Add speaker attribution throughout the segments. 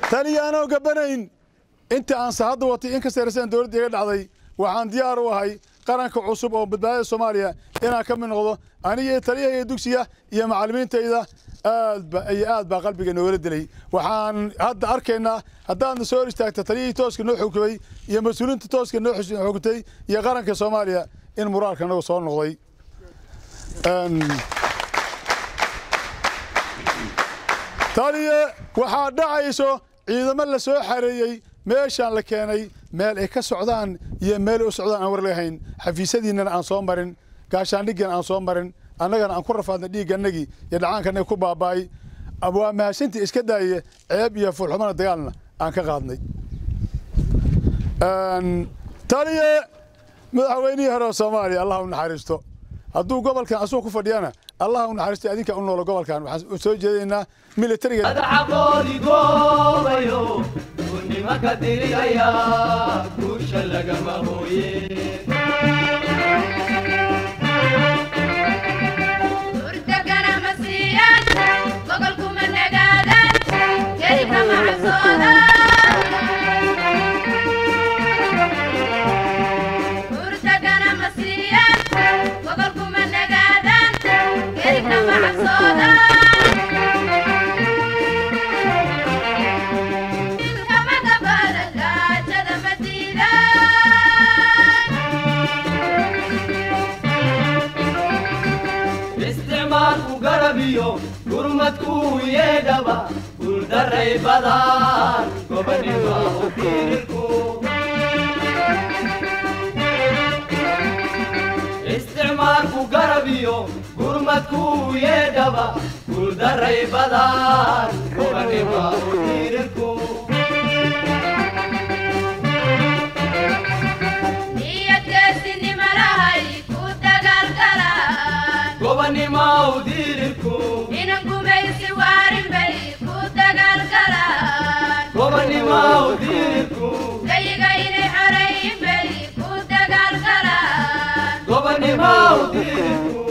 Speaker 1: taliya anoo gabanayn inta aan sahadda watay in ka sayrsan dowladda iga dhacday waxaan diyaar u ahay qaranka cusub oo badbaadada soomaaliya inaan ka mid noqdo aniga iyo taliyahayga dugsiga iyo macallimiintayda aadba iyo aad baa qalbiga noogala dilay waxaan hadda arkaynaa haddaadna soo hor istaagta taliyihii tooska noo xukumay iyo mas-uuliinta tooska noo xukutay iyo qaranka soomaaliya in muraalka nagu soo noqday taliye waxaa dhacayso ciidamo la soo xareeyey meeshaan la keenay meel ay ka socdaan iyo meel u socdaan aan war lahayn xafiisyadiinnana aan soo marin gaashaandhiggan aan soo marin annagana aan ku rafaadnay dhiiggannagii iyo dhacaankanagi ku baaba'ay waa mahadsantii iska daaye ceeb iyo fuulxumana dagaalna aan ka qaadnay taliye madaxweynihii hore oo soomaaliya allah u naxariisto hadduu gobolkan asuu ku fadhiyana allah u naxariisto adinka u noolo gobolkan waxaan soo jeedaynaa militariga
Speaker 2: madaxaqoodi goobayo gurnimaka dirigaya guusha lagama hooye isticmaalku garabiyo gurmadkuu yeedhaba guuldaray badan gobonima u fiirinku isticmaalku garabiyo gurmadkuu yeedhaba guuldaray badan gobonima u fiirinku gobonima u diirinku gobonima u diirinku gobonima u diirinku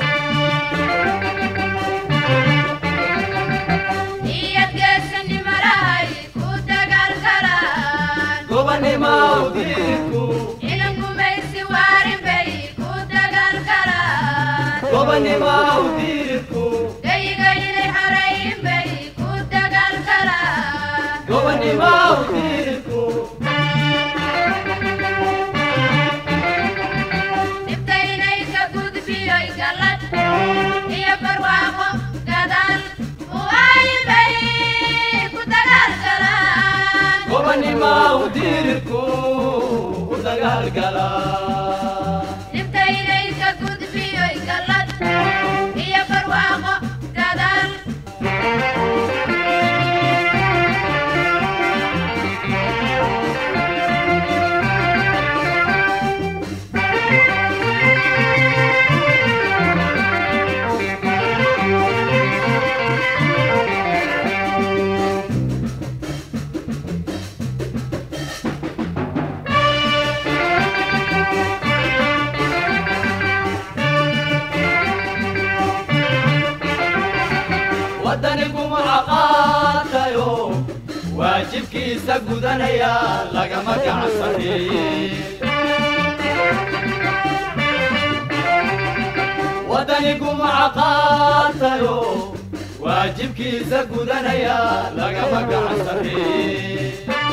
Speaker 2: gobonima u diirinku gobonima u diirinku gobonima u diirinku gobonima u diirinku u dagaalgala waddaniguma caqaatayo waajibkiisa gudanaya lagama gacansaneeye waddaniguma caqaatayo waajibkiisa gudanaya lagama gacansaneeye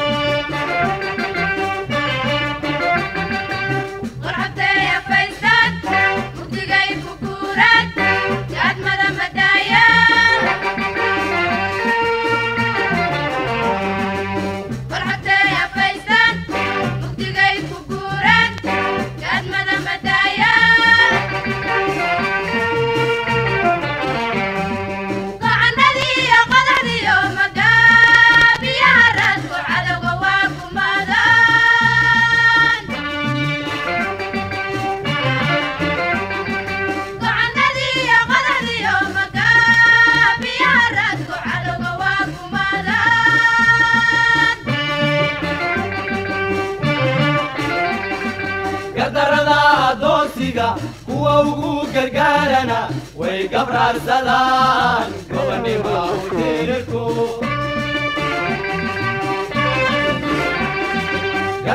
Speaker 2: gardarrada addoonsiga kuwa ugu gargaarana way gabraarsadaan gobonnima u tirirku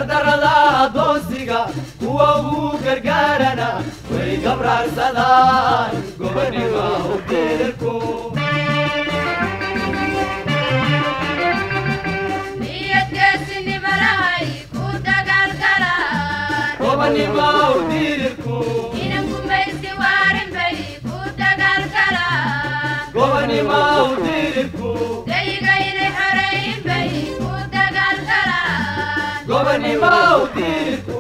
Speaker 2: gardarada adoonsiga kuwa ugu gargaarana way gabraarsadaan gobonima u dirirku
Speaker 3: niyadgeesinimalahay ku dagaalgalaan
Speaker 2: gobonima u dirirku
Speaker 3: inan gumaysi waarin bay ku dagaalgalaan
Speaker 2: gobonima u dirirku
Speaker 3: dayiga inay xoreyn bay ku dagaalgalaan
Speaker 2: gobonima u dirirku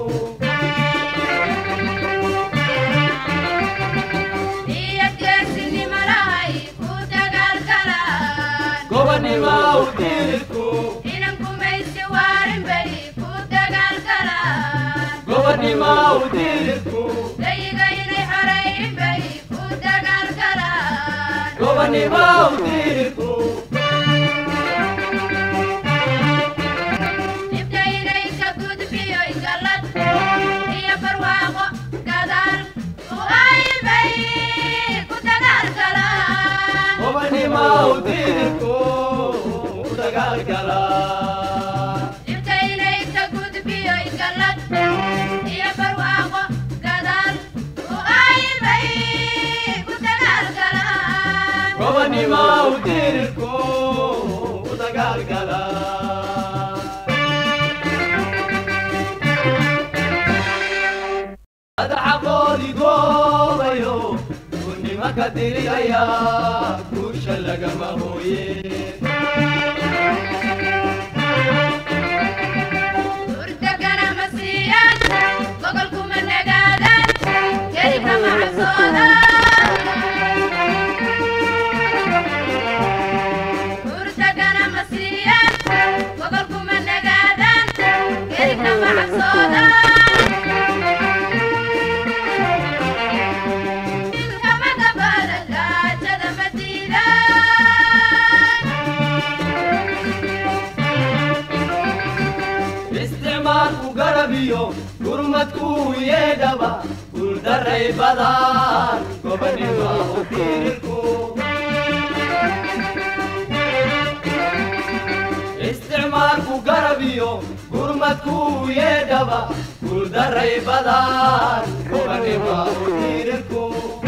Speaker 3: niyadgeesinimalahay ku dagaalgalaan
Speaker 2: gobonima u dirirku
Speaker 3: inan gumaysi waarin bay ku dagaalgalaan
Speaker 2: gobonima u dirirku
Speaker 3: dayiga inay xoreyn bay ku dagaalgalaan
Speaker 2: gobonima u dirirku
Speaker 3: dhibka inay ka gudbiyo galad iyo barwaaqo gadaal u aybay ku dagaalgalaan
Speaker 2: gobonima u dirirku u dagaalgala
Speaker 3: dhibka inay ka gudbiyo galad iyo barwaaqo gadaal u aybay ku dagaalgalaan
Speaker 2: gobonima u dirirku u dagaalgala adxaqoodi goobayo gunnima ka diriyaya guusha lagama hooye
Speaker 3: hurdagana ma siiyaan gogolkuma nagaadaan gelibna ma cabsoodaan hurdagana ma siiyaan gogolkuma nagaadaan gelibna ma cabsoodaan dilkama gabaada gaajada ma diidaan
Speaker 2: isticmaalku garabiyo gurmadku yeedhaba guuldaray badan gobonima u dirirku isticmaalku garabiyo gurmadku yeedhaba guuldaray badan gobonima u dirirku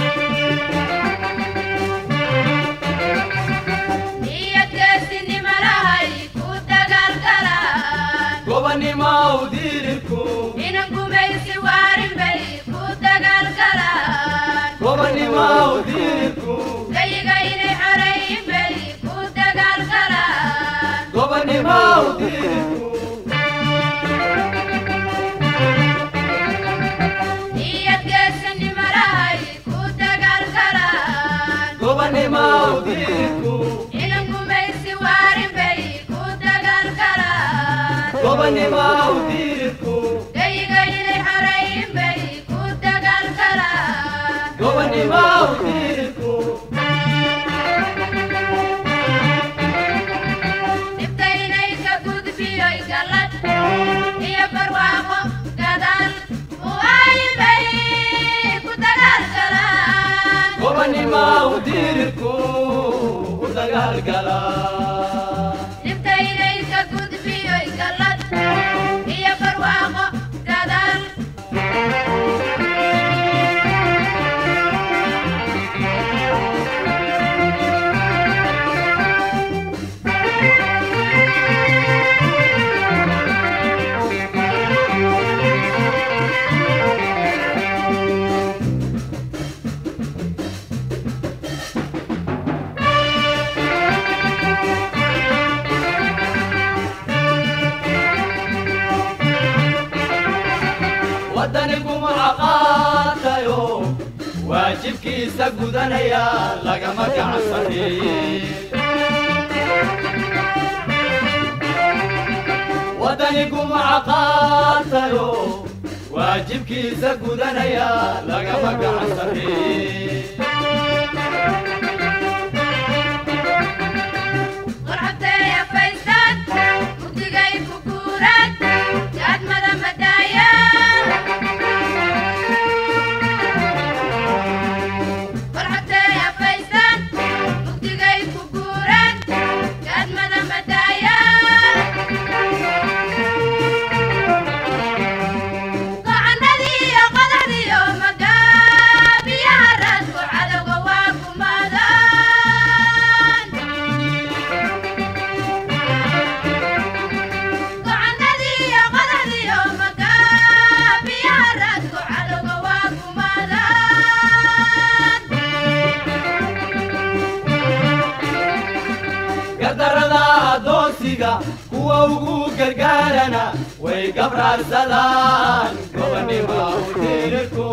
Speaker 3: niyadgeesinimalahay ku dagaalgalaan
Speaker 2: gobonima u dirirku
Speaker 3: inan gumaysi waarin bay ku dagaalgalaan
Speaker 2: gobonima u dirirku
Speaker 3: dayiga inay xoreyn bay ku dagaalgalaan
Speaker 2: gobonima u dirirku
Speaker 3: niyadgeesinimalahay ku dagaalgalaan
Speaker 2: gobonima u dirirku
Speaker 3: inan gumaysi waarin bay ku dagaalgalaan
Speaker 2: gobonima u dirirku
Speaker 3: dayiga inay xoreyn bay ku dagaalgalaan
Speaker 2: gobonima u dirirku
Speaker 3: dhibka inay ka gudbiyo galad iyo barwaaqo gadaal u aybay ku dagaalgalaan
Speaker 2: gobonima u dirirku u dagaalgala
Speaker 3: dhibka inay ka gudbiyo galad iyo barwaaqo gadaal
Speaker 2: waddaniguma caqaatayo waajibkiisa gudanaya lagama gacansaneeye waddaniguma caqaatayo waajibkiisa gudanaya lagama gacansaneeye
Speaker 3: qorxabtay afaystaan mugdigay ku guuraan jaadmada madaayaan qorxabtay afaystaan mugdigay ku guuraan jaadmada madaayaan
Speaker 2: adoonsiga kuwa ugu gargaarana way gabraarsadaan gobonnimo udirirku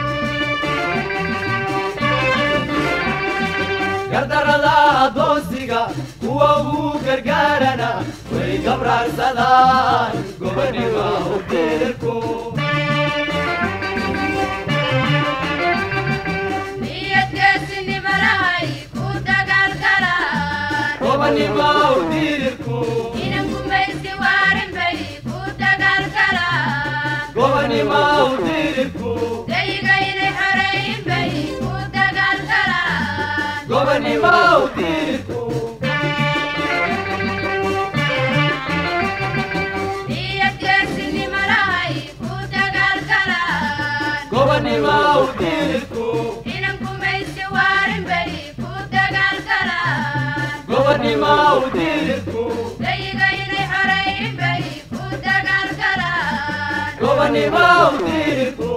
Speaker 2: gardarada adoonsiga kuwa ugu gargaarana way gabraarsadaan gobonnimo udirirku
Speaker 3: niyadgeesinimo lahay ku dagaalgalaan
Speaker 2: gobonnimo udirirku
Speaker 3: inan gumaysi waarin bay ku dagaalgalaan
Speaker 2: gobonnimo udirirku
Speaker 3: dayiga inay xoreeyin bay ku dagaalgalaan
Speaker 2: gobonnimo udirirku
Speaker 3: niyadgeesinimo lahay ku dagaalgalaan
Speaker 2: gobonnimo udirirku
Speaker 3: inan gumaysi waarin bay ku dagaalgalaan
Speaker 2: gobonnimo udirirku
Speaker 3: dayiga inay xoreeyin bay ku dagaalgalaan
Speaker 2: gobonnimo udirirku